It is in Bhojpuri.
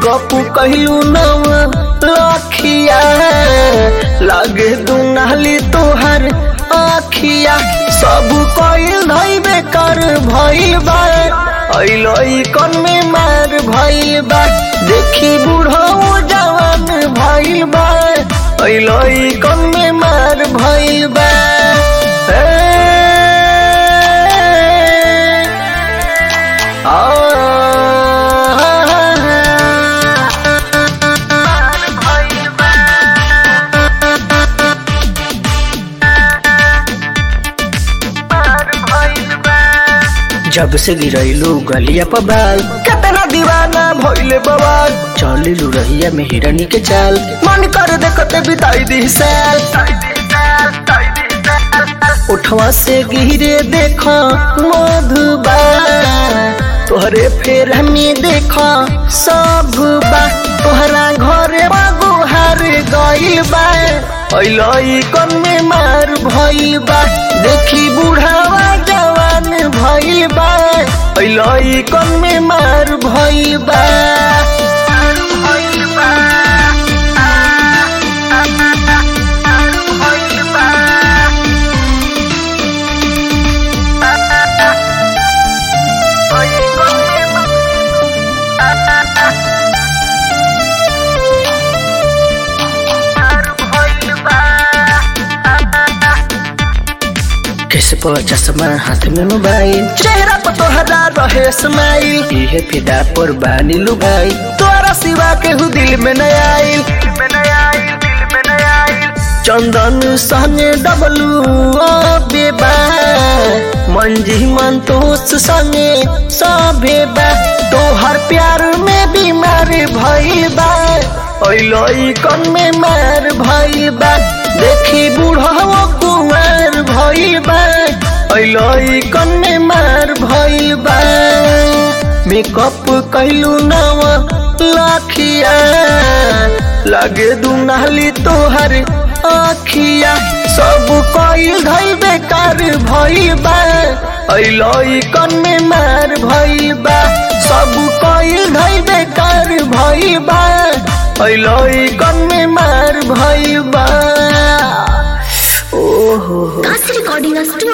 मेकअप कहलू नव लखिया लागे दुनाली तोहर आखिया सब कइल धइबे कर भइल बा अइलई कन में मार भइल बा देखी बूढ़ो जवान भइल बा अइलई कन में मार भइल बा ए, जब से गिरैलू गलिया पर बाल कितना दीवाना भइले बवाल चलिलू रहिया में हिरनी के चाल मन कर देखते बिताई दी साल उठवा से गिरे देखो मधुबा तोहरे फेर हमें देखो सब बा तोहरा घरे बागुहार गइल बा अइलई कन में मार भइल बा देखी बुढ़ावा जवान भइल बा अइलई कन में मार भइल बा कैसे पर चश्मा हाथ में मोबाइल चेहरा पर तोहरा रहे स्माइल इहे फिदा पर बानी लुगाई तोरा सिवा केहू दिल में न आइल चंदन संगे डबलू बेबा मंजी मंतोष संगे सभे बा तोहर प्यार में बीमार भइल बा अइलई कन में मार भइल बा देखी बूढ़वा कुमार भइल बा अइलई कन में मार भइल बा मेकअप कैलू नव लाखिया लागे दुनाली तोहर आखिया सब कइल धइल बेकार भइल बा अइलई कन में मार भइल बा सब कइल धइल बेकार भइल बा अइलई कन में मार भइल बा ओहो That's recording us too.